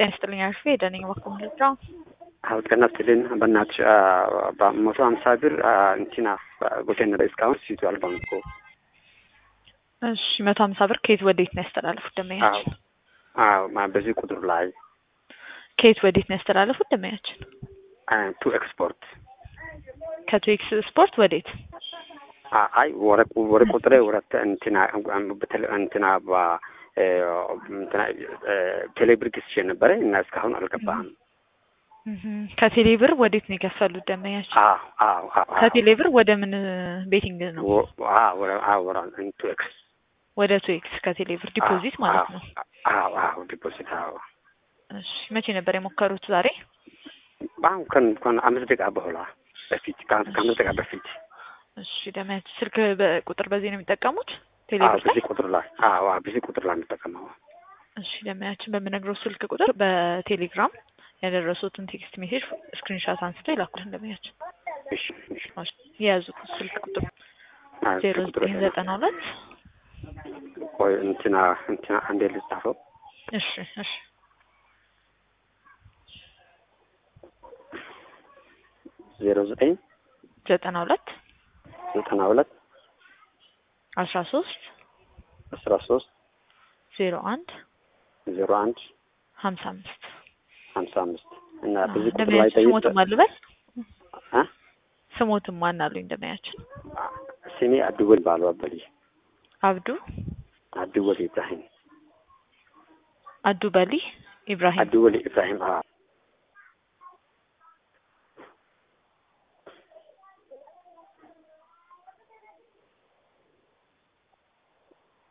ጤና ይስጥልኝ አልፌ ደነኝ በኩል ልጫው አዎ ጤና ይስጥልኝ። በእናትሽ በመቶ ሀምሳ ብር እንትና ጎቴን እስካሁን ሲቱ አልባም እኮ እሺ መቶ ሀምሳ ብር ከየት ወዴት ነው ያስተላለፉት ደመኛችን? አዎ በዚህ ቁጥር ላይ ከየት ወዴት ነው ያስተላለፉት ደመኛችን? ቱ ኤክስፖርት ከቱኤክስ ስፖርት ወዴት? አይ ወረ ወረ ቁጥሬ ወረተ እንትና እንትና እንትና ቴሌብር ግስቼ ነበረ እና እስካሁን አልገባህም። ከቴሌ ብር ወዴት ነው የከፈሉት ደመኛችን? አዎ አዎ አዎ ከቴሌ ብር ወደ ምን ቤቲንግ ነው? ወረ ቱ ኤክስ ወደ ቱኤክስ ከቴሌ ብር ዲፖዚት ማለት ነው። አዎ አዎ ዲፖዚት አዎ። እሺ መቼ ነበር የሞከሩት? ዛሬ አሁን ከን ከን አምስት ደቂቃ በኋላ በፊት ከአምስት ደቂቃ በፊት እሺ ደመያችን ስልክ በቁጥር በዚህ ነው የሚጠቀሙት? ቴሌ አዎ ብር ላይ? በዚህ ቁጥር ላይ አዎ አዎ በዚህ ቁጥር ላይ የምጠቀመው እሺ ደመያችን በምነግረው ስልክ ቁጥር በቴሌግራም ያደረሱትን ቴክስት ሜሴጅ ስክሪንሻት አንስተው ይላኩልን ደመያችን። እሺ እሺ የያዙት ስልክ ቁጥር አዎ ዜሮ ስልክ ቁጥር ዘጠኝ ዘጠና ሁለት ቆይ እንትና እንትና አንዴ ልጻፈው እሺ እሺ ዜሮ ዘጠኝ ዘጠና ሁለት ዘጠና ሁለት አስራ ሶስት አስራ ሶስት ዜሮ አንድ ዜሮ አንድ ሀምሳ አምስት ሀምሳ አምስት እና በዚህ ቁጥር ላይ ደመያችን ጠይቅ ስሞትም አልበል አ ስሞትም ማን አሉኝ ደመያችን ስሜ አብዱወል ባሉ አበሊ አብዱ አብዱወል ኢብራሂም አዱ በሊ ኢብራሂም አብዱወል ኢብራሂም አዎ